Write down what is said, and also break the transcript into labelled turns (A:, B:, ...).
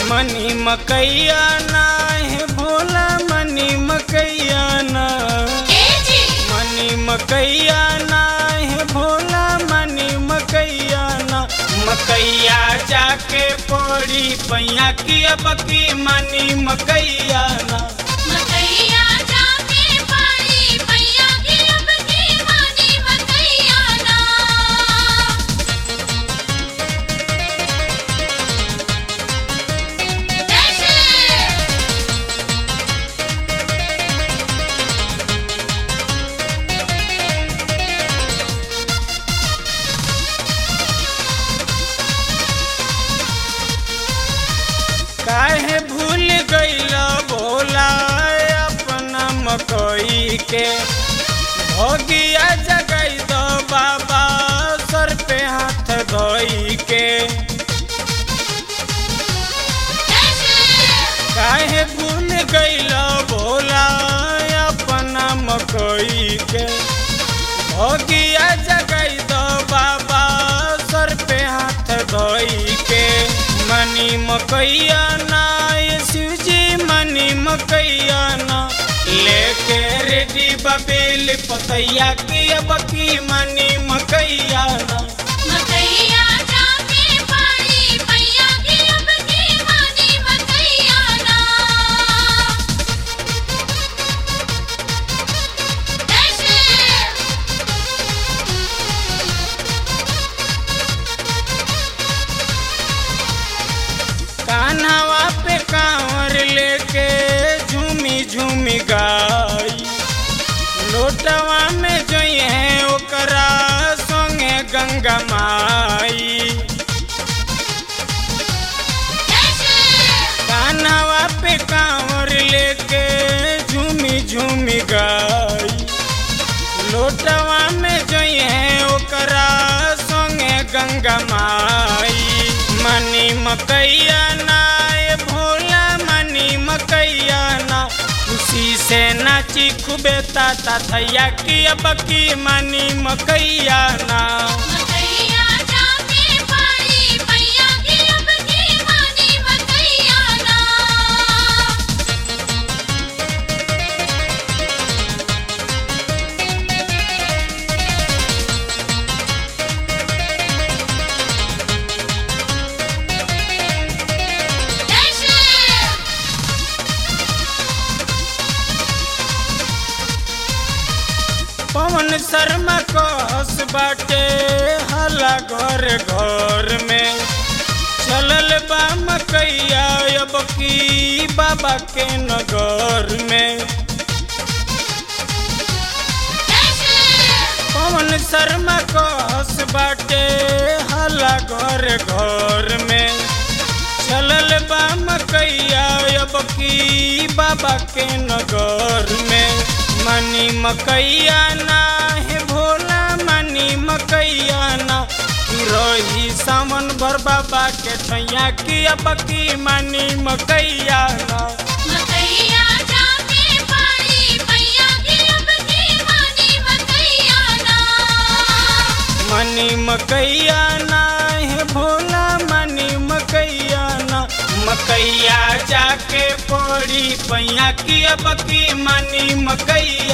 A: मनी मकैया ना है भोला मनी मकैया ना मनी मकैया ना है भोला मनी मकैया ना मकैया जाके पड़ी पैया की अब की मनी मकैया ना
B: मकैया जाके पड़ी पैया की अब की मानी मकैया ना जैसे
A: काहे भूल गईला भोला अपना मकई के भोगिया जगई दो बाबा सर पे हाथ धोई के काहे भूल गईला भोला अपना मकई के भोगिया जगई दो बाबा सर पे हाथ धोई के मनी मकैया ना ये शिवजी मनी मकैया ना लेके रेडी बबेल पतैया की अब की मनी मकैया ना
B: मकैया जाके पड़ी पैया की अब की मानी मकैया ना जैसे
A: कान्हवा पे कांवर लेके झूमी झूमी गाई लोटवा में जोई है ओकरा संगे गंगा माई कान्हवा पे कांवर लेके झूमी झूमी गाई लोटवा में जोई है ओकरा संगे गंगा माई मनी मकैया ना ए भोला मनी मकैया ना खुशी से नाची खूबे ताता थैया की अब की मनी मकैया ना
B: मकैया जाके पड़ी पैया की अब की मानी मकैया ना जैसे
A: पवन शर्मा कहस बाटे हला घर घर में चलल बा मकैया अब की बाबा के नगर में पवन शर्मा कहस बाटे हला घर घर में चलल बा मकैया अब की बाबा के नगर में मनी मकैया ना है भोला मनी मकैया ना की रही सावन भर बाबा के ठैया की अब की मनी मकैया ना
B: मकैया जाके पड़ी पैया की अब की मानी मकैया ना
A: मनी मकैया ना है भोला मनी मकैया ना मकैया जाके पड़ी पैया की अब की मनी मकैया